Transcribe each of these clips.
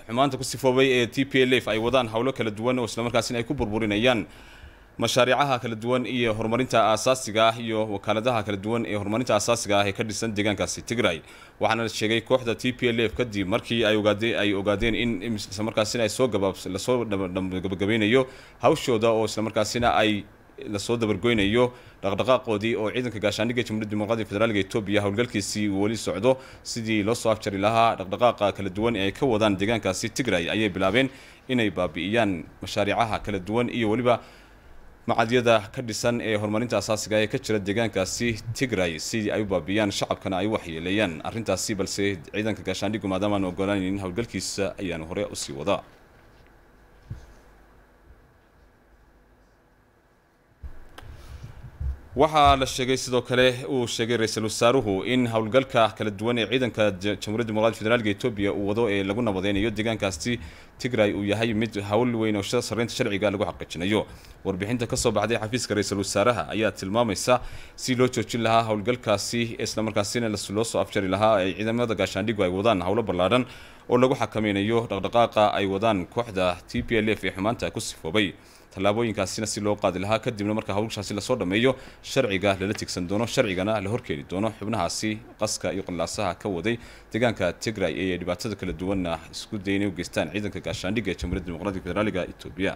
xumaanta ku sifoobay ee t p l f ay wadaan howlo kala duwan oo islamarkaasina ay ku burburinayaan mashaariicaha kala duwan iyo horumarinta aasaasiga ah iyo wakaaladaha kala duwan ee horumarinta aasaasiga ah ee ka dhisan deegaankaasi tigray waxaana la sheegay kooxda t p l f kadib markii ay ogaadeen ay ogaadeen in islamarkaasina ay soo gabaab lasoo gabagabeynayo hawshooda oo islamarkaasina ay lasoo dabargoynayo dhaqdhaqaaqoodii oo ciidanka gaashaandhigga jamhuuriyadda dimuqraadiga federaalka etoobiya howlgalkiisii uu weli socdo sidii loo soo afjari lahaa dhaqdhaqaaqa kala duwan ee ay ka wadaan deegaankaasi tigray ayay bilaabeen inay baabi'iyaan mashaariicaha kala duwan iyo weliba macadyada ka dhisan ee horumarinta asaasiga ee ka jira deegaankaasi tigray sidii ay u baabiyaan shacabkana ay u waxyeeleeyaan arrintaasi balse ciidanka gaashaandhigu maadaama aan ogolaanayn howlgalkiisa ayaanu hore usii wadaa waxaa la sheegay sidoo kale uu sheegay ra-iisul wasaaruhu in howlgalka kala duwan ee ciidanka jamhuuriyadda dimuqraadiga federaalka etoobiya uu wado ee lagu nabadeynayo deegaankaasi tigray uu yahay mid hawl weyn oo sarreynta sharciga lagu xaqiijinayo warbixinta kasoo baxday xafiiska ra-iisul wasaaraha ayaa tilmaamaysa si loo joojin lahaa howlgalkaasi islamarkaasina loo soo afjari lahaa ay ciidamada gaashaandhigu ay wadaan howlo ballaadhan oo lagu xakameynayo dhaqdhaqaaqa ay wadaan kooxda t p l f ee xumaanta ku sifoobay tallaabooyinkaasina si loo qaadi lahaa kadibna marka hawlshaasi lasoo dhammeeyo sharciga lala tigsan doono sharcigana la horkeeni doono xubnahaasi qaska iyo qallaasaha ka waday deegaanka tigray ee dhibaatada kala duwanna isku daya inay u geystaan ciidanka gaashaandhigga ee jamhuuriyadda dimuqraadiga federaaliga etoobiya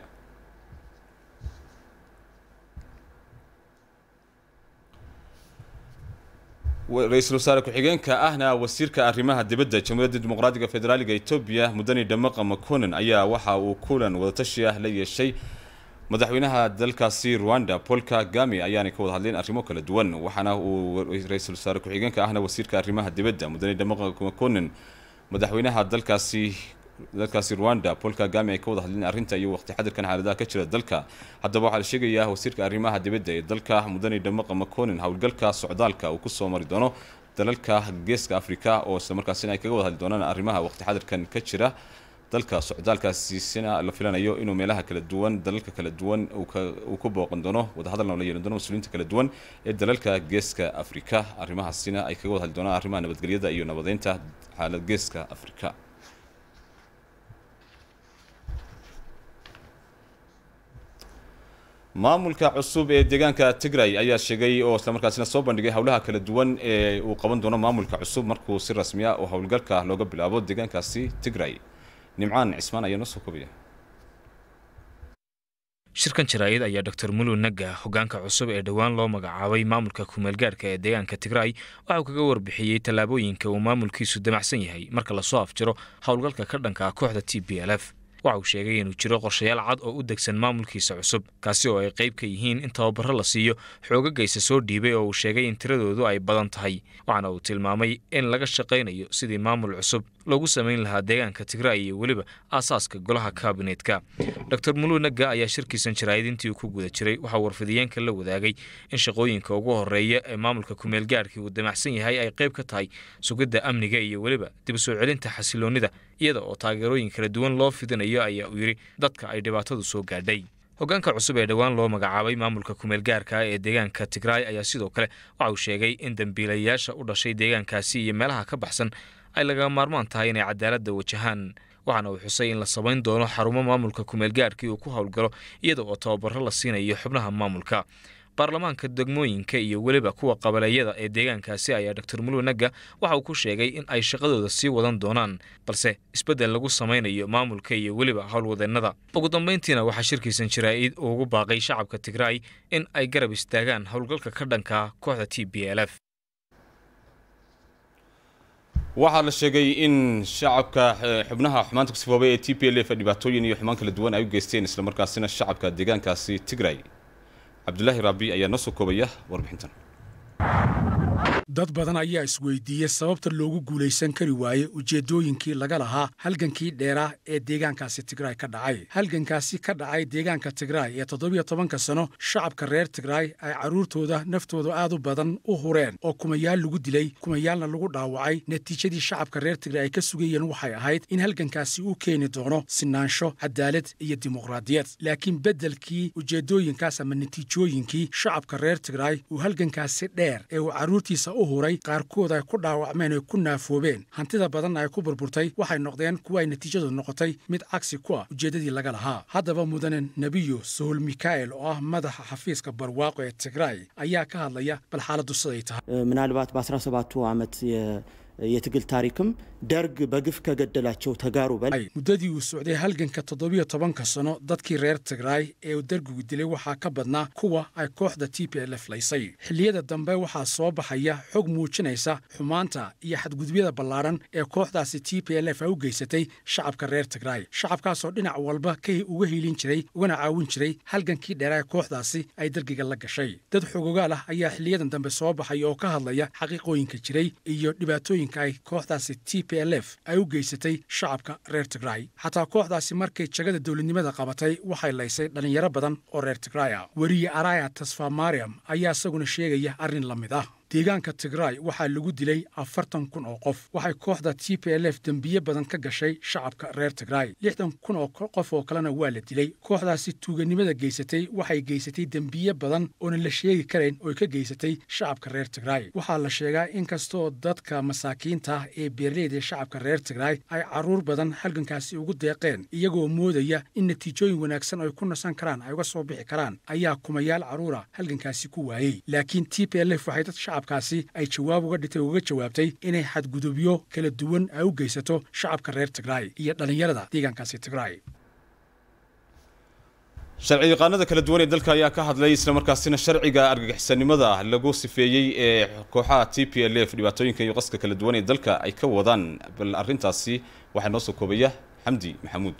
ra-iisul wasaare ku-xigeenka ahna wasiirka arrimaha dibadda jamhuuriyadda dimuqraadiga federaaliga etoobiya mudani dhamaqa maconen ayaa waxa uu kulan wadatashi ah la yeeshay madaxweynaha dalkaasi rwanda paul kagame ayaanay ka wada hadleen arrimo kala duwan waxaana uu ra-iisul wasaare ku-xigeenka ahna wasiirka arrimaha dibadda mudane dhamaqa maconen madaxweynaha dalkaasi dalkaasi rwanda paul kagame ay ka wada hadleen arrinta iyo waqti xadirkan xaaladaha ka jira dalka haddaba waxaa la sheegayaa wasiirka arrimaha dibadda ee dalka mudane dhamaqa maconen howlgalka socdaalka uu kusoo mari doono dalalka geeska africa oo islamarkaasina ay kaga wada hadli doonaan arrimaha waqti xadirkan ka jira dalka socdaalkaasisina la filanayo inuu meelaha kala duwan dalalka kala duwan uu ku booqan doono wadahadalna la yeelan doono mas-uuliyiinta kala duwan ee dalalka geeska afrika arrimahaasina ay kaga wada hadli doonaan arrimaha nabadgelyada iyo nabadeynta xaalad geeska afrika maamulka cusub ee deegaanka tigray ayaa sheegay oo islamarkaasina soo bandhigay howlaha kala duwan ee uu qaban doono maamulka cusub markuu si rasmi ah oo howlgalka looga bilaabo deegaankaasi tigray nimcaan cismaan ayaa noo soo kobaya shirkan jaraa'id ayaa dor mulu naga hogaanka cusub ee dhowaan loo magacaabay maamulka kumeelgaarhka ee deegaanka tigray waxa uu kaga warbixiyey tallaabooyinka uu maamulkiisu damacsan yahay marka lasoo afjiro howlgalka ka dhanka ah kooxda t b l f waxa uu sheegay inuu jiro qorshayaal cad oo u degsan maamulkiisa cusub kaasi oo ay qayb ka yihiin in tababaro la siiyo xoogagaysa soo dhiibay oo uu sheegay in tiradoodu ay badan tahay waxaana uu tilmaamay in laga shaqaynayo sidii maamul cusub loogu samayn lahaa deegaanka tigray iyo weliba aasaaska golaha kaabineetka dor mulu naga ayaa shirkiisan jaraa'id intii uu ku guda jiray waxaa warfidiyeenka la wadaagay in shaqooyinka ugu horeeya ee maamulka kumeelgaarhkii uu damacsan yahay ay qayb ka tahay sugidda amniga iyo weliba dib u soo celinta xasiloonnida iyada oo taageerooyin kala duwan loo fidinayo ayaa uu yidhi dadka ay dhibaatadu soo gaadhay hogaanka cusub ee dhowaan loo magacaabay maamulka kumeelgaarka ee deegaanka tigray ayaa sidoo kale waxa uu sheegay in dembiilayaasha u dhashay deegaankaasi iyo meelaha ka baxsan ay laga maarmaan tahay inay cadaaladda wajahaan waxaana uu xusay in la samayn doono xarumo maamulka kumeelgaarkii uu ku howlgalo iyada oo tababaro la siinayo xubnaha maamulka baarlamaanka degmooyinka iyo weliba kuwa qabaleeyada ee deegaankaasi ayaa dor mulu naga waxa uu ku sheegay in ay shaqadooda sii wadan doonaan balse isbeddel lagu samaynayo maamulka iyo weliba howlwadeennada ugu dambayntiina waxaa shirkiisan jaraa'id uu ugu baaqay shacabka tigray in ay garab istaagaan howlgalka ka dhanka kooxda t b l f waxaa la sheegay in shacabka xubnaha xumaanta ku sifoobay ee t p l f dhibaatooyin iyo xumaan kala duwan ay u geysteen islamarkaasina shacabka deegaankaasi tigray cabdulaahi raabi ayaa noo soo koobaya warbixintan dad badan ayaa isweydiiyey sababta loogu guulaysan kari waayey ujeeddooyinkii laga lahaa halgankii dheeraa ee deegaankaasi tigray ka dhacay halgankaasi ka dhacay deegaanka tigray ee toddobiyo tobanka sano shacabka reer tigray ay carruurtooda naftooda aad u badan u hureen oo kumayaal lagu dilay kumayaalna lagu dhaawacay natiijadii shacabka reer tigray ay ka sugayeen waxay ahayd in halgankaasi uu keeni doono sinaansho cadaalad iyo dimuqraadiyad laakiin beddelkii ujeeddooyinkaas ama natiijooyinkii shacabka reer tigray uu halgankaasi dheer ee uu carruurtiisa u huray qaarkood ay ku dhaawacmeen oy ku naafoobeen hantida badanna ay ku burburtay waxay noqdeen kuwa ay natiijadu noqotay mid cagsi ku ah ujeeddadii laga lahaa haddaba mudane nebiyo sohol mikael oo ah madaxa xafiiska barwaaqo ee tigraay ayaa ka hadlaya bal xaaladdu siday tahay ምናልባት በ17ቱ ዓመት የትግል ታሪክም ደርግ በግፍ ከገደላቸው ተጋሩ በላይ muddadii uu socday halganka toddobiyo tobanka sano dadkii reer tigraay ee uu dergigu dilay waxaa ka badnaa kuwa ay kooxda t p l f laysay xilliyada dambe waxaa soo baxaya xog muujinaysa xumaanta iyo xadgudubyada ballaadhan ee kooxdaasi t p l f ay u geysatay shacabka reer tigraay shacabkaasoo dhinac walba ka uga hiilin jiray ugana caawin jiray halgankii dheeraa ee kooxdaasi ay dergiga la gashay dad xogogaal ah ayaa xiliyadan dambe soo baxaya oo ka hadlaya xaqiiqooyinka jiray iyo dhibaatooyinka ay kooxdaasi t p l f ay u geysatay shacabka reer tigraay xataa kooxdaasi markay jagada dowladnimada qabatay waxay laysay dhallinyaro badan oo reer tigraay ah weriye araya tasfa mariam ayaa isaguna sheegaya arrin la mid ah deegaanka tigraay waxaa lagu dilay afartan kun oo qof waxay kooxda t p l f dembiye badan ka gashay shacabka reer tigraay lixdan kun oo qof oo kalena waa la dilay kooxdaasi tuuganimada geysatay waxay geysatay dembiye badan oonan la sheegi karayn ooy ka geysatay shacabka reer tigraay waxaa la sheegaa inkastoo dadka masaakiinta ah ee beerleyda shacabka reer tigraay ay carruur badan halgankaasi ugu deeqeen iyagoo moodaya in natiijooyin wanaagsan ay ku nasan karaan ay uga soo bixi karaan ayaa kumayaal carruura halgankaasi ku waayey laakiin t p l f waxay dad shacabkaasi ay jawaab uga dhitay uga jawaabtay inay xadgudubyo kala duwan ay u geysato shacabka reer tigraay iyo dhallinyarada deegaankaasi tigraay sharci yaqaanada kala duwan ee dalka ayaa ka hadlay islamarkaasina sharciga argagixisanimada lagu sifeeyey ee kooxaha t p l f dhibaatooyinka iyo qaska kala duwan ee dalka ay ka wadaan bal arrintaasi waxaa noo soo koobaya xamdi maxamuud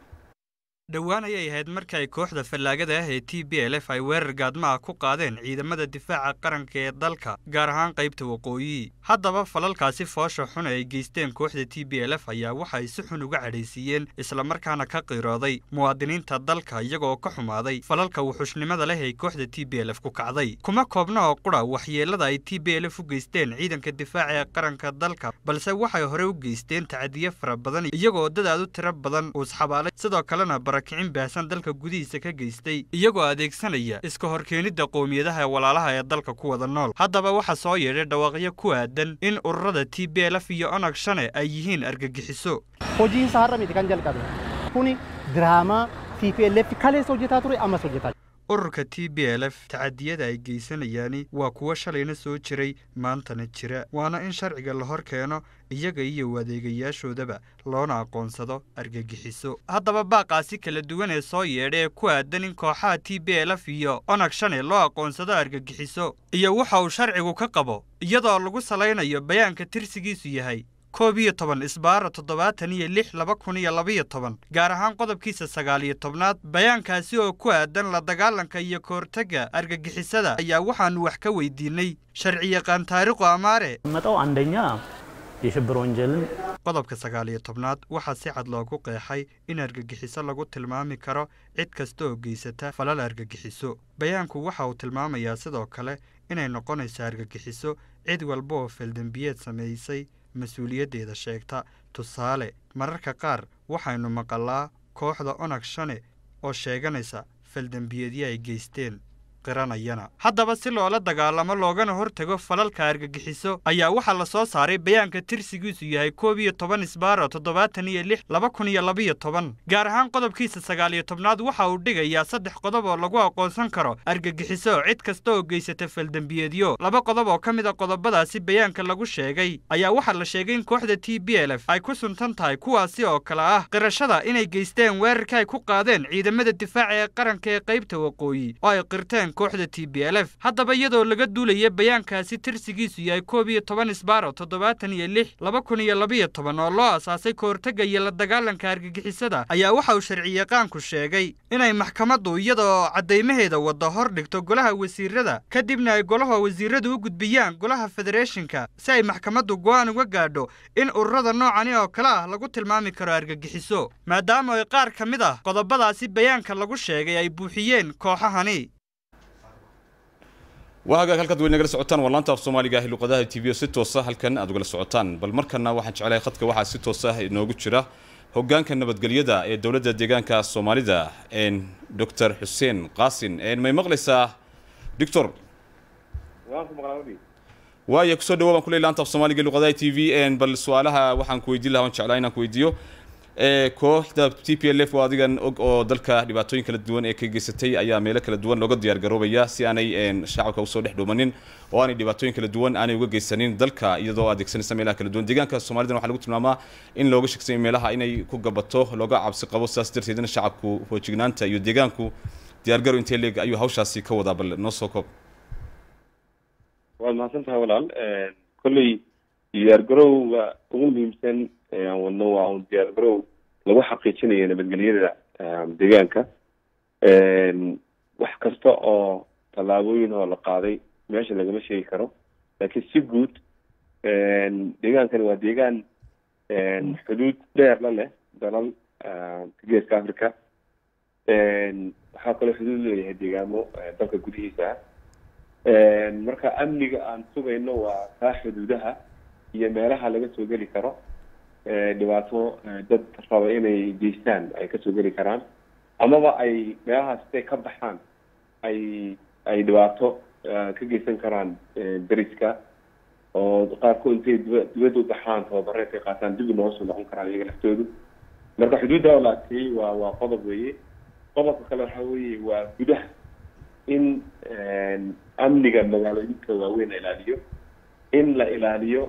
dhowaan ayay ahayd markii ay kooxda fallaagada ah ee t b l f ay weerar gaadmaha ku qaadeen ciidamada difaaca qaranka ee dalka gaar ahaan qaybta waqooyi haddaba falalkaasi foosha xun ee ay geysteen kooxda t b l f ayaa waxa ay si xun uga cadhaysiiyeen islamarkaana ka qiirooday muwaadiniinta dalka iyagoo ka xumaaday falalka wuxushnimada leh ee kooxda t b l f ku kacday kuma koobna oo qura waxyeellada ay t b l f u geysteen ciidanka difaaca ee qaranka dalka balse waxay hore u geysteen tacadiye fara badan iyagoo dadaad u tiro badan uusxabaalay sidoo kalena kicin baahsan dalka gudihiisa ka geystay iyagoo adeegsanaya iska horkeenidda qowmiyadaha ee walaalaha ee dalka ku wada nool haddaba waxaa soo yeedhay dhawaaqyo ku aadan in ururada t b l f iyo onag shane ay yihiin argagixiso hojii saarramiti kan jalqabe kuni diraamaa t p l f kaleessa hojjetaa ture ammas hojjetaa ururka t b l f tacadiyada ay geysanayaani waa kuwo shalayna soo jiray maantana jira waana in sharciga la hor keeno iyaga iyo adeegayaashoodaba loona aqoonsado argagixiso haddaba baaqaasi kala duwan ee soo yeedha ee ku aadan in kooxaha t b l f iyo onag shane loo aqoonsado argagixiso iyo waxa uu sharcigu ka qabo iyadoo lagu salaynayo bayaanka tirsigiisu yahay koob iyo toban isbaara toddobaatan iyo lix laba kun iyo labaiyo toban gaar ahaan qodobkiisa sagaal iyo tobnaad bayaankaasi oo ku aadan la dagaalanka iyo kahortagga argagixisada ayaa waxaannu wax ka weydiinay sharciyaqaan taariikhu amaare መጣው አንደኛ የሽብር ወንጀልን qodobka sagaal iyo tobnaad waxaa si cad loogu qeexay in argagixiso lagu tilmaami karo cid kasta oo geysata falal argagixiso bayaanku waxa uu tilmaamayaa sidoo kale inay noqonayso argagixiso cid walba oo feeldembiyeed samaysay mas-uuliyaddeeda sheegta tusaale mararka qaar waxaynu maqalaa kooxda onag shane oo sheeganaysa faldembiyeedyo ay geysteen qiranayana haddaba si loola dagaalamo loogana hortago falalka argagixiso ayaa waxaa la soo saaray bayaanka tirsigiisu yahay koob iyo toban isbaaro toddobaatan iyo lix laba kun iyo labaiyo toban gaar ahaan qodobkiisa sagaal iyo tobnaad waxa uu dhigayaa saddex qodob oo lagu aqoonsan karo argagixiso cid kasta oo geysata faldembiyeedyo laba qodob oo ka mid a qodobadaasi bayaanka lagu sheegay ayaa waxaa la sheegay in kooxda t b l f ay ku suntan tahay kuwaasi oo kale ah qirashada inay geysteen weerarka ay ku qaadeen ciidamada difaaca ee qaranka ee qaybta waqooyi oo ay qirteen kooxda t b l f haddaba iyadoo laga duulaya bayaankaasi tirsigiisu yahay koob iyo toban isbaaro toddobaatan iyo lix laba kun iyo labaiyo toban oo loo asaasay kahortagga iyo la dagaalanka argagixisada ayaa waxa uu sharciyaqaanku sheegay inay maxkamaddu iyadaoo caddaymaheeda wadda hor dhigto golaha wasiirada kadibna ay golaha wasiiradu u gudbiyaan golaha federeeshinka si ay maxkamaddu go'aan uga gaadho in ururada noocani oo kale ah lagu tilmaami karo argagixiso maadaama ay qaar ka mid ah qodobadaasi bayaanka lagu sheegay ay buuxiyeen kooxahani waa hagaag halkaad way nagala socotaan waa laanta af soomaaliga ah luqadaha t v o si toosa halkan aad ugala socotaan bal markana waxaan jeclahay khadka waxaa si toosa inoogu jira hogaanka nabadgelyada ee dowladda deegaanka soomaalida doctor xuseen qaasin may maqlaysaa doctor waaya kusoo dhawo baan kuley laanta af soomaaliga luqadaha t v bal su-aalaha waxaan ku weydiin lahaa waan jeclaa inaan ku weydiiyo kooxda t p l f oo adigan og oo dalka dhibaatooyin kala duwan ee ka geysatay ayaa meelo kala duwan looga diyaar garoobaya si aanay shacabka usoo dhex dhuumanin oo aanay dhibaatooyin kala duwan aanay uga geysanin dalka iyadoo adeegsanaysa meelaha kala duwan deegaanka soomalidan waxaa lagu tilmaamaa in looga sheegsanya meelaha inay ku gabato looga cabsi qabo sidaas darteedna shacabku hoojignaanta iyo deegaanku diyaargaro intee leeg ayuu hawshaasi ka wadaa bal noo soo koob waad mahadsan tahay walaal kolley diyaargarowga ugu muhiimsan aan wadno waa un diyaargarow lagu xaqiijinayo nabadgelyada deegaanka wax kasta oo tallaabooyin oo la qaaday meesha lagama sheegi karo laakiin si guud deegaankani waa deegaan xuduud dheer la leh dalal geeska africa waxaa kaloo xuduud leeyahay deegaamo dalka gudihiisa ah marka amniga aan sugayno waa kaa xuduudaha iyo meelaha laga soo geli karo dhibaato dad raba inay geystaan ay kasoo geli karaan amaba ay meelahaas intay ka baxaan ay ay dhibaato ka geysan karaan deriska oo qaarkood intay diba dibadda u baxaan tababare intay qaataan dib nooga soo noqon karaan iyaga laftoodu marka xuduudda oo la adkeeyey waa waa qodob weeye qodobka kale waxa weeye waa gudaha in amniga magaalooyinka waaweyn la ilaaliyo in la ilaaliyo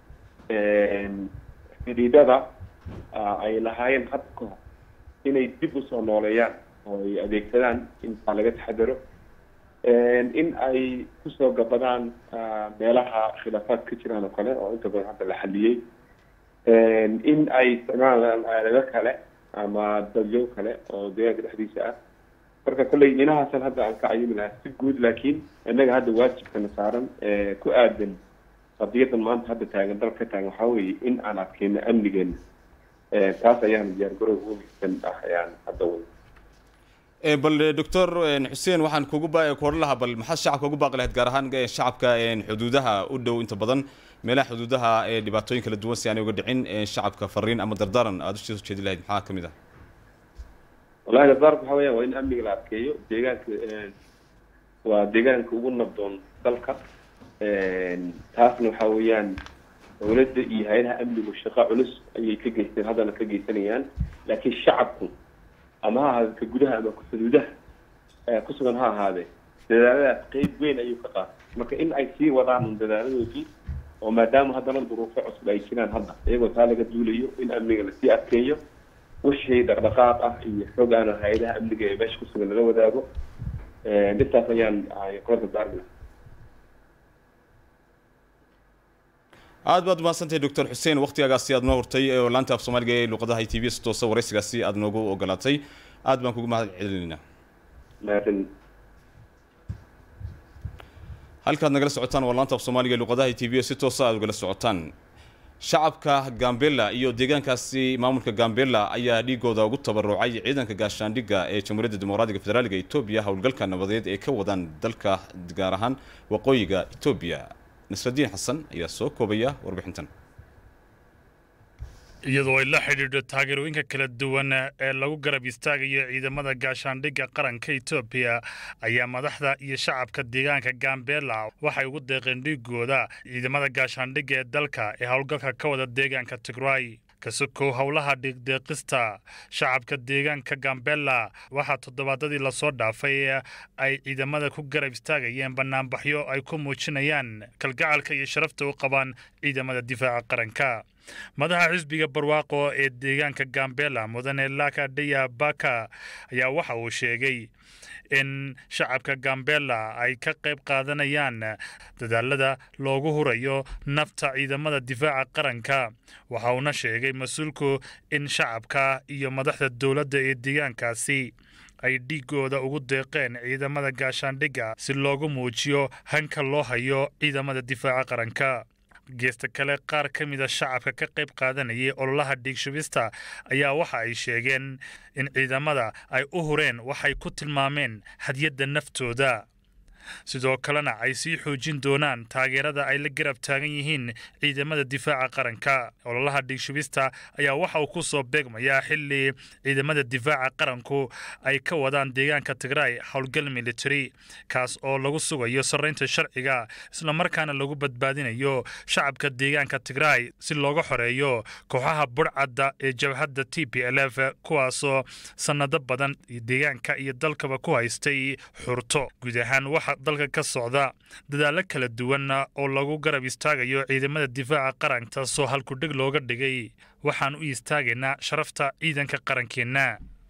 xidhiidhada ay lahaayeen hadda ka hor inay dib usoo nooleeyaan oo ay adeegsadaan intaa laga taxadaro in ay kusoo gabadaan meelaha khilaafaad ka jiraan oo kale oo inta badan hadda la xaliyey in ay isticmaalaan aalado kale ama dadyo kale oo deegaanka dhexdiisa ah marka kolley inahaasan hadda aan ka cayimi lahaa si guud laakiin innaga hadda waajibkana saaran ee ku aadan qadiyadan maanta hadda taagan dalka ka taagan waxaa weeye in aan adkeyno amnigeena taas ayaan diyaargarow ugu muhiimsan ah ayaan hadda wada bal doctor xuseen waxaan kugu kuoran lahaa bal maxaad shacabka ugu baaqi lahayd gaar ahaan shacabka xuduudaha u dhow inta badan meelaha xuduudaha ee dhibaatooyin kala duwan si aanay uga dhicin shacabka fariin ama dardaaran aada usoo jeedi lahayd maxaa kamid ah wallahi dardaarka waxa weeyaan waa in amniga la adkeeyo deegaanka waa deegaanka ugu nabdoon dalka taasna waxa weeyaan dowladda iyo hay-adaha amnigu shaqo culus ayay ka geysteen haddana ka geysanayaan laakiin shacabku ama ha ahaade ka gudaha ama xuduudaha ku sugan ha ahaadee dadaaladaas qeyb weyn ayuu ka qaatay marka in ay sii wadaan dadaaladoodii oo maadaama haddana duruufo cusub ay jiraan hadda iyagoo taa laga duulayo in amniga lasii adkeeyo wixii dhaqdhaqaaq ah iyo xoog aana hay-adaha amniga ee meesha kusugan lala wadaago intaas ayaan kula dardaarmi lahaa aad baad umahadsantahay doctor xuseen waktigaagaasi aad noo hortay oo laanta af soomaaliga ee luqadaha i t v si toosa waraysigaasi aad noogu ogolaatay aad baan kugu mahad celinaynaa mahadsan halkaad nagala socotaan waa laanta af soomaaliga ee luqadaha i t v si toosa aad ugala socotaan shacabka gambela iyo deegaankaasi maamulka gambela ayaa dhiigooda ugu tabarucay ciidanka gaashaandhigga ee jamhuuriyadda dimuqraadiga federaaliga etoobiya howlgalka nabadeed ee ka wadaan dalka gaar ahaan waqooyiga etoobiya nasradiin xasan ayaa soo koobaya warbixintan iyadoo ay la xidhiidho taageerooyinka kala duwan ee lagu garab istaagayo ciidamada gaashaandhigga qaranka etoobiya ayaa madaxda iyo shacabka deegaanka gambela waxay ugu deeqeen dhiigooda ciidamada gaashaandhigga ee dalka ee howlgalka ka wada deegaanka tigray kasokow howlaha dhiiqdeeqista shacabka deegaanka gambela waxaa toddobaadadii lasoo dhaafay ay ciidamada ku garab istaagayeen banaanbaxyo ay ku muujinayaan kalgacalka iyo sharafta u qabaan ciidamada difaaca qaranka madaxa xisbiga barwaaqo ee deegaanka gambela mudane laka dhaya baka ayaa waxa uu sheegay in shacabka gambela ay ka qayb qaadanayaan dadaalada loogu hurayo nafta ciidamada difaaca qaranka waxa uuna sheegay mas-uulku in shacabka iyo madaxda dowladda ee deegaankaasi ay dhiigooda ugu deeqeen ciidamada gaashaandhigga si loogu muujiyo hanka loo hayo ciidamada difaaca qaranka geesta kale qaar ka mida shacabka ka qayb qaadanayay ololaha dhiigshubista ayaa waxa ay sheegeen in ciidamada ay u hureen waxay ku tilmaameen hadyadda naftooda sidoo kalena ay sii xoojin doonaan taageerada ay la garab taagan yihiin ciidamada difaaca qaranka ololaha dhiigshubista ayaa waxa uu ku soo beegmayaa xili ciidamada difaaca qaranku ay ka wadaan deegaanka tigraay howlgal military kaas oo lagu sugayo sarraynta sharciga islamarkaana lagu badbaadinayo shacabka deegaanka tigraay si looga xoreeyo kooxaha budhcadda ee jabhadda t p l f kuwaasoo sannado badan deegaanka iyo dalkaba ku haystay xurto guud ahaan waxaa dalka ka socda dadaallo kala duwan oo lagu garab istaagayo ciidamada difaaca qaranka taasoo halkudheg looga dhigay waxaan u istaagaynaa sharafta ciidanka qarankeenna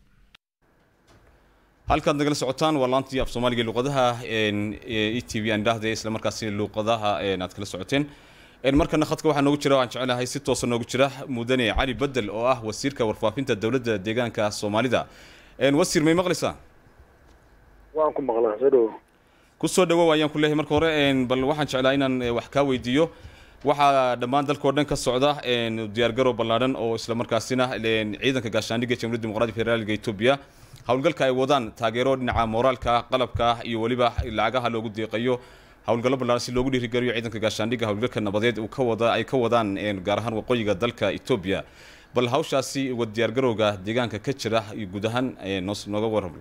halkaad nagala socotaan waa laantii af soomaaliga luqadaha e t v aan dhahday isla markaasi luuqadaha aad kala socoteen markana khadka waxaa noogu jira waan jecelahay si toosa noogu jira mudane cali bedel oo ah wasiirka warfaafinta dowladda deegaanka soomaalida wasiir may maqlaysaa waan ku maqlaa soo dhowo kusoo dhawow ayaan ku leeyahay marka hore bal waxaan jeclaa inaan wax kaa weydiiyo waxaa dhammaan dalka oo dhan ka socda diyaargarow ballaadhan oo isla markaasina ciidanka gaashaandhigga jamhuuriyadda dimuqraadiga federaalka etoobiya howlgalka ay wadaan taageero dhinaca mooraalka ah qalabka ah iyo weliba lacagaha loogu deeqayo howlgallo ballaaran si loogu dhiirigeliyo ciidanka gaashaandhigga howlgalka nabadeed uu ka wada ay ka wadaan gaar ahaan waqooyiga dalka etoobiya bal hawshaasi uga diyaargarowga deegaanka ka jira iyo guud ahaan nooga warramo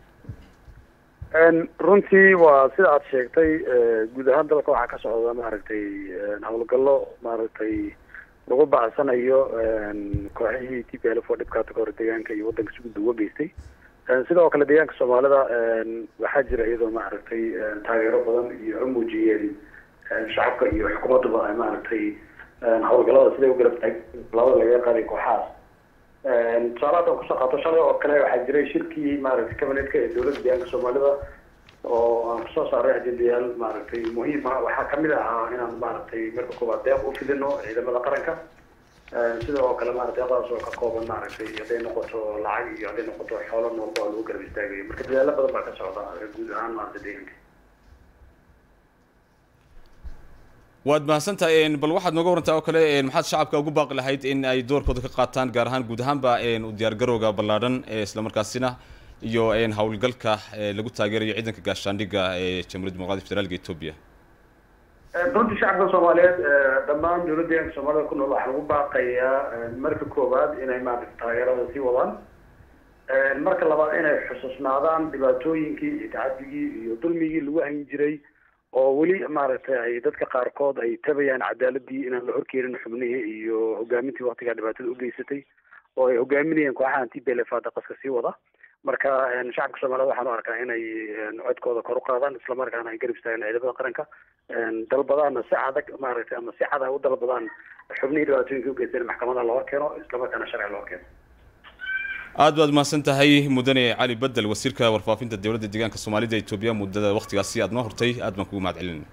runtii waa sida aad sheegtay guud ahaan dalka waxaa ka socda maaragtay howlgallo maaragtay lagu bacsanayo kooxihii t p l f oo dhibkaata ka hor deegaanka iyo waddanka si gudba uga geystay sidoo kale deegaanka soomaalida waxaa jira iyadoo maaragtay taageero badan iyo ay muujiyeen shacabka iyo xukuumadduba ay maaragtay howlgallada siday u garab taag labada lagaga qaaday kooxahaas tusaale hadda kusoo qaato shalay oo kale waxaa jiray shirkii maaragtay cabinetka ee dowladda deegaanka soomaalida oo aan kusoo saaray ajendayaal maaragtay muhiim ah waxaa kamid ahaa inaan maaragtay marka koobaad deeq u fidino ciidamada qaranka sida oo kale maarata deeqdaas oo ka kooban maaragtay hadday noqoto lacag iyo hadday noqoto xoolo noolba oo lagu garab istaagayo marka dadaalo badan baa ka socda guud ahaan maarata deegaanka waad mahadsantahay bal waxaad nooga warantaa oo kale maxaad shacabka ugu baaqi lahayd in ay doorkooda ka qaataan gaar ahaan guud ahaanba u diyaargarowga ballaadhan islamarkaasina iyo howlgalka lagu taageerayo ciidanka gaashaandhigga ee jamhuuriyadda dimuqraadiga federaalka etoobiya runtii shacabka soomaaliyeed dhammaan dowladda deegaanka soomaalida ku nool waxaa lagu baaqayaa marka koowaad inay maarata taageerada sii wadaan marka labaad inay xusuusnaadaan dhibaatooyinkii iyo tacadigii iyo dulmigii lagu hayn jiray oo weli maaragtay ay dadka qaarkood ay tabayaan cadaaladii inaan la horkeenin xubnihii iyo hogaamintii waktigaa dhibaatada u geysatay oo ay hogaaminayeen kooxaha t p l f hadda qaska sii wada marka shacabka soomaaliyed waxaan u arkaa inay codkooda kor u qaadaan islamarkaana ay garab istaagaan ciidamada qaranka dalbadaana si adag maaragtay ama si cad ay u dalbadaan xubnihii dhibaatooyinka u geysteen maxkamada loo keeno islamarkaana sharci loo keeno aad baad mahadsan tahay mudane cali bedel wasiirka warfaafinta dowladda deegaanka soomaalida etoobiya muddada waktigaasi aad noo hortay aad baan kugu mahad celinayna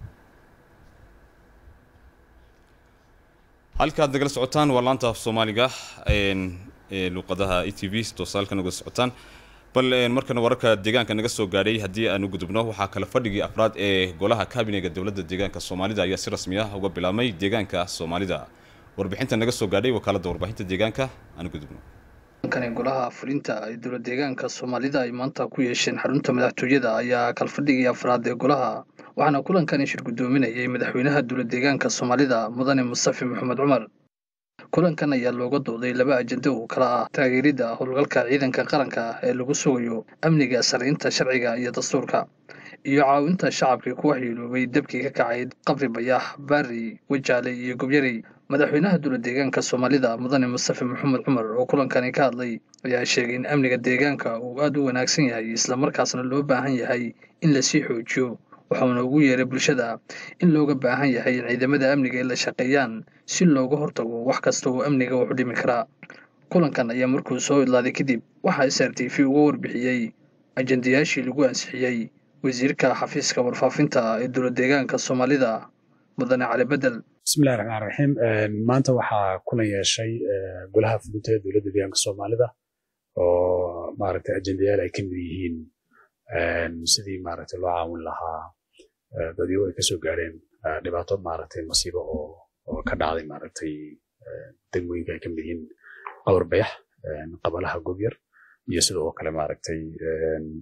halkaad nagala socotaan waa laanta af soomaaliga luuqadaha e t v toosaalka nagala socotaan bal markana wararka deegaanka naga soo gaadhay haddii aan u gudubno waxaa kale fadhigii afraad ee golaha kabinega dowladda deegaanka soomaalida ayaa si rasmi ah uga bilaabmay deegaanka soomaalida warbixinta naga soo gaadhay wakaaladda warbaahinta deegaanka aan u gudubno kani golaha fulinta ay dowlad deegaanka soomaalida ay maanta ku yeesheen xarunta madaxtooyada ayaa kalfadhigii afraad ee golaha waxaana kulankani shir guddoominayay madaxweynaha dowlad deegaanka soomaalida mudane mustafi maxamed cumar kulankan ayaa looga dooday laba ajenda oo kala ah taageeridda howlgalka ciidanka qaranka ee lagu sugayo amniga sariinta sharciga iyo dastuurka iyo caawinta shacabkii ku waxyeeloobay dabkii ka kacay qabri bayax baari wajaale iyo gobyarey madaxweynaha dowlad deegaanka soomaalida mudane mustafi maxamed cumar oo kulankani ka hadlay ayaa sheegay in amniga deegaanka uu aada u wanaagsan yahay islamarkaasna loo baahan yahay in lasii xoojiyo waxauna ugu yeeray bulshada in looga baahan yahay in ciidamada amniga ay la shaqeeyaan si looga hortago wax kasta oo amniga wax u dhimi karaa kulankan ayaa markuu soo idlaaday kadib waxaa s r t v uga warbixiyey ajendayaashii lagu ansixiyey wasiirka xafiiska warfaafinta ee dowlad deegaanka soomaalida mudane cali bedel bismillahi raxmaan raxiim maanta waxaa kulan yeeshay golaha fulinta ee dowladda deegaanka soomaalida oo maaragtay ajendayaal ay ka mid yihiin sidii maaragtay loo caawin lahaa dadyo ay kasoo gaareen dhibaato maaragtay masiibo oo oo ka dhacday maaragtay degmooyinka ay ka mid yihiin qawar bayax qabalaha gobyar iyo sida oo kale maaragtay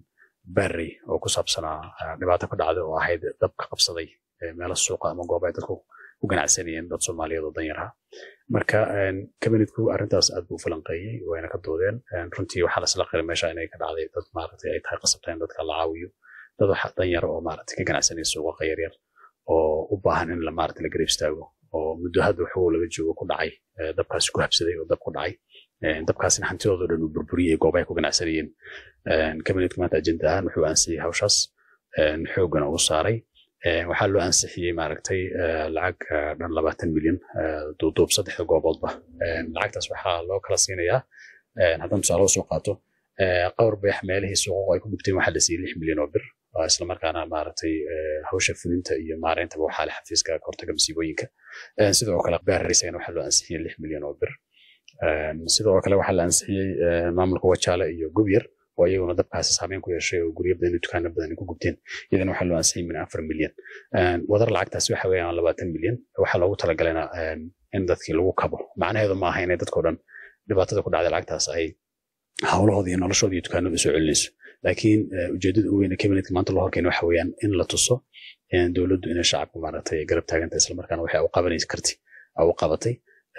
barrey oo ku saabsanaa dhibaato ka dhacday oo ahayd dab ka qabsaday meelo suuqa ama goob ay dadku ku ganacsanayeen dad soomaaliyeed oo danyar ah marka kabinetku arrintaas aad buu falanqeeyey wayna ka doodeen runtii waxaa lasla qiray meesha inay ka dhacday dad maaragtay ay tahay qasabta in dadka la caawiyo dad wax danyar oo maaragtay ka ganacsanaya suuqa yaryar oo u baahan in la maaragtay la garab istaago oo muddo hadda waxuu laga joogo ku dhacay dabkaasi ku habsaday oo dab ku dhacay dabkaasina hantidoodo dhan uu burburiyey goobahay ku ganacsanayeen kabinetku maanta ajenda ahaan wuxuu ansixiyey hawshaas xoogana uu saaray waxaa loo ansixiyey maaragtay lacag dhan labaatan milyan duuduub saddexda gooboodba lacagtaas waxaa loo kala siinayaa haddaan tusaale soo qaato qawr beex meelihii suuqa ay ku gubteen waxaa la siiyey lix milyan oo bir islamarkaana maaragtay hawsha fulinta iyo maareyntaba waxaa le xafiiska kahortaga masiibooyinka sidoo kale baarisagana waxaa loo ansixiyey lix milyan oo bir sidoo kale waxaa la ansixiyey maamulka wajaale iyo gubyar oo iyaguna dabkaasi saameyn ku yeeshay oo guryo badan iyo dukaano badan ku gubteen iyadana waxaa loo ansixiyey min afar milyan wadar lacagtaasi waxa weeyaan labaatan milyan waxaa loogu talagalena in dadkii lagu kabo macnaheedu ma aha inay dadkao dhan dhibaatada ku dhacday lacagtaas ay hawlahooda iyo noloshooda iyo dukaanada usoo celinayso laakiin ujeedada ugu weyn ee kabinetka maanta loo horkeena waxa weeyaan in la tuso dowladdu inay shacabka maaragtay garab taagantay islamarkaana waxay u qabanaysa karti u qabatay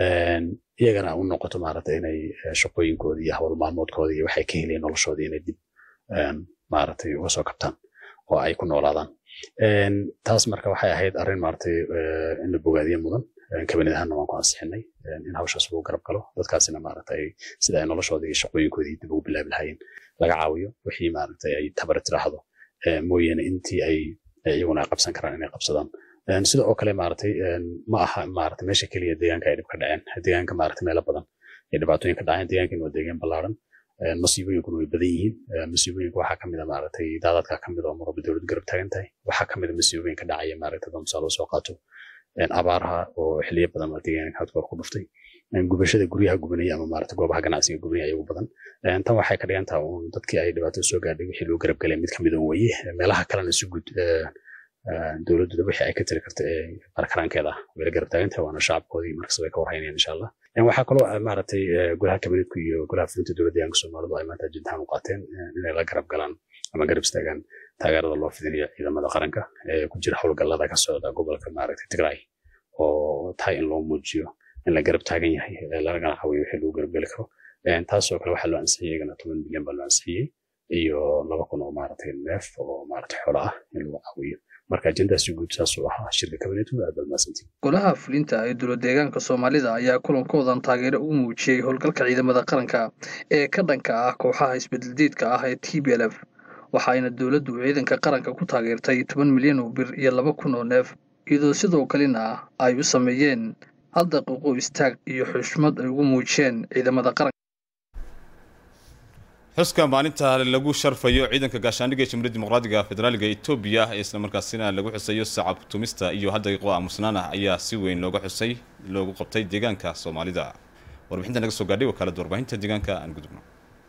iyagana u noqoto maaragtay inay shaqooyinkooda iyo hawl maalmoodkooda iyo waxay ka helayeen noloshooda inay dib maaragtay uga soo kabtaan oo ay ku noolaadaan taas marka waxay ahayd arrin maaragtay in la bogaadiye mudan kabinet ahaanna waan ku ansixinay in hawshaas lagu garab galo dadkaasina maaragtay sida ay noloshooda iyo shaqooyinkoodii dib ugu bilaabi lahaayeen laga caawiyo wixii maaragtay ay tabar tiraahdo mooyaane intii ay iyaguna ay qabsan karaan inay qabsadaan sida oo kale maaragtay ma aha maaragtay meesha keliya deegaanka ay dhib ka dhaceen deegaanka maaragtay meelo badan ay dhibaatooyin ka dhaceen deegaankan waa deegaan ballaaran masiibooyinkuna way badan yihiin masiibooyinka waxaa kamid a maaragtay daadadka kamid oo marwalba dowlad garab taagan tahay waxaa kamid a masiibooyin ka dhacaya maaragtay haddaan tusaale soo qaato abaaraha oo xiliyo badan waa deegaanka hadkoor ku dhuftay gubashada guryaha gubanaya ama maaragtay goobaha ganacsiga gubanaya ayagu badan tan waxay ka dhigan tahay uun dadkii ay dhibaatada soo gaadhay wixii loo garab galay mid kamid un weye meelaha kalena si guud dowladdu wixii ay ka tiri karta ee barkaraankeeda way la garab taagan tahay waana shacabkoodii markasta way ka warhaynayaan insha allah waxaa kaloo maaragtay golaha kabinetku iyo golaha fulinta dowladda deegaanka soomaalidu ay maanta ajintaan u qaateen inay la garab galaan ama garab istaagaan taageerada loo fidinayo ciidamada qaranka ee ku jira howlgallada ka socda gobolka maaragtay tigray oo tahay in loo muujiyo in la garab taagan yahay lagana caawiyo wixii lagu garab geli karo taasoo kale waxaa loo ansixiyey iyagana toban milyan baa loo ansixiyey iyo laba kun oo maaragtay neef oo maaragtay xoolo ah in lagu caawiyo marka ajendaasi guud saasuu ahaa shirka kabinetu aad baad mahadsantiin golaha fulinta ee dowlad deegaanka soomaalida ayaa kulankoodan taageero u muujiyey howlgalka ciidamada qaranka ee ka dhanka ah kooxaha isbedeldiidka ah ee t b l f waxaayna dowladdu ciidanka qaranka ku taageertay toban milyan oo bir iyo laba kun oo neef iyadoo sidoo kalena ay u sameeyeen hal daqiiqo istaag iyo xushmad ay ugu muujiyeen ciidamada qaranka xuska maalinta lagu sharfayo ciidanka gaashaandhigga ee jamhuuriyadda dimuqraadiga federaaliga etoobiya isla markaasina lagu xusayo sacab tumista iyo hal daqiiqo aamusnaan ah ayaa si weyn looga xusay loogu qabtay deegaanka soomaalida warbixinta naga soo gaadhay wakaalada warbaahinta deegaanka aan gudubno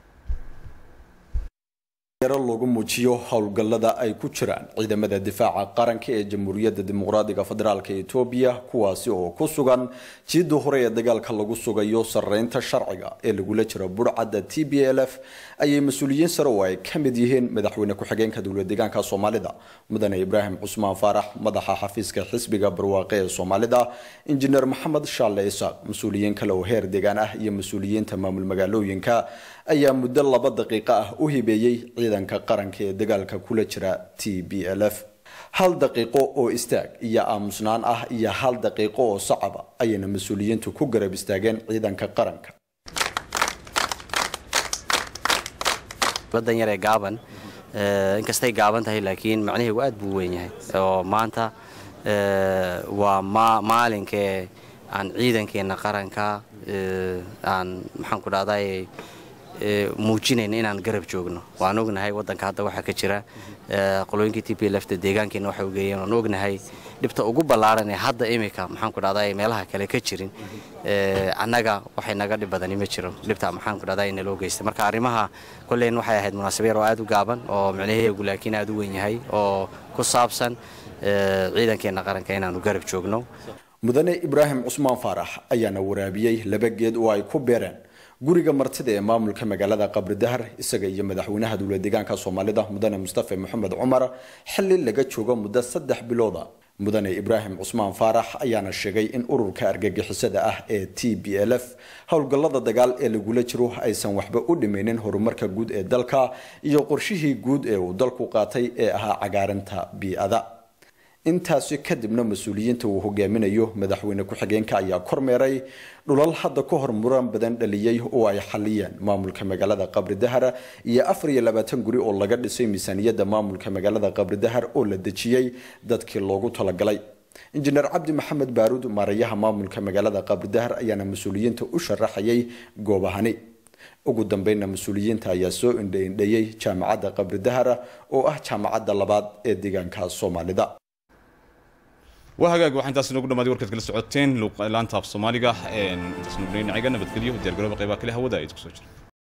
lagu muujiyo howlgallada ay ku jiraan ciidamada difaaca qaranka ee jamhuuriyadda dimuqraadiga federaalk etoobiya kuwaasi oo ku sugan jiidda hore ee dagaalka lagu sugayo sareynta sharciga ee lagula jiro burcadda t b l f ayay mas-uuliyiin sare oo ay ka mid yihiin madaxweyne ku-xigeenka dowlad deegaanka soomaalida mudane ibraahim cusmaan faarax madaxa xafiiska xisbiga barwaaqe ee soomaalida injineer maxamed shaalle isaaq mas-uuliyiin kale oo heer deegaan ah iyo mas-uuliyiinta maamul magaalooyinka ayaa muddo laba daqiiqo ah u hibeeyey ciidanka qaranka ee dagaalka kula jira t b l f hal daqiiqo oo istaag iyo aamusnaan ah iyo hal daqiiqo oo sacaba ayayna mas-uuliyiintu ku garab istaageen ciidanka qaranka badan yaree gaaban inkastay gaaban tahay laakiin macnaheegu aad buu weyn yahay oo maanta waa maalinkee aan ciidankeenna qaranka aan maxaan ku dhahday muujinayna inaan garab joogno waan ognahay waddanka hadda waxaa ka jira qolooyinkii t p lfta deegaankeenna waxay ugeeyeen waan ognahay dhibta ugu ballaaran ee hadda imika maxaan ku dhahday meelaha kale ka jirin annaga waxay naga dhib badani ma jiro dhibta maxaan ku dhahday naloo geystay marka arrimaha kolleyn waxay ahayd munaasaba yar oo aad u gaaban oo micnaheegu laakiin aad u weyn yahay oo ku saabsan ciidankeenna qaranka inaanu garab joogno mudane ibraahim cusmaan faarax ayaana waraabiyey laba geed oo ay ku beereen guriga martida ee maamulka magaalada qabridahar isaga iyo madaxweynaha dowla deegaanka soomaalida mudane mustafa maxamed cumar xili laga joogo muddo saddex bilooda mudane ibraahim cusmaan faarax ayaana sheegay in ururka argagixisada ah ee t b l f howlgallada dagaal ee lagula jiro aysan waxba u dhimaynin horumarka guud ee dalka iyo qorshihii guud ee uu dalku qaatay ee ahaa cagaarinta bii-ada intaasi kadibna mas-uuliyiinta uu hogaaminayo madaxweyne ku-xigeenka ayaa kormeeray dhulal hadda ka hor muran badan dhaliyey oo ay xaliyeen maamulka magaalada qabri dahar iyo afar iyo labaatan guri oo laga dhisay miisaaniyadda maamulka magaalada qabri dahar oo la dejiyey dadkii loogu talagalay injineer cabdi maxamed baaruud maarayaha maamulka magaalada qabri dahar ayaana mas-uuliyiinta u sharaxayay goobahani ugu dambeynna mas-uuliyiinta ayaa soo indhaindhayey jaamacadda qabri dahara oo ah jaamacadda labaad ee deegaanka soomaalida waa hagaag waxaa intaas inoogu dhamaaday warkaad kala socoteen laanta af soomaaliga intaas nugnay naciga nabadgelyo diyaargarooba qaybaha kale hawada ay isku soo jira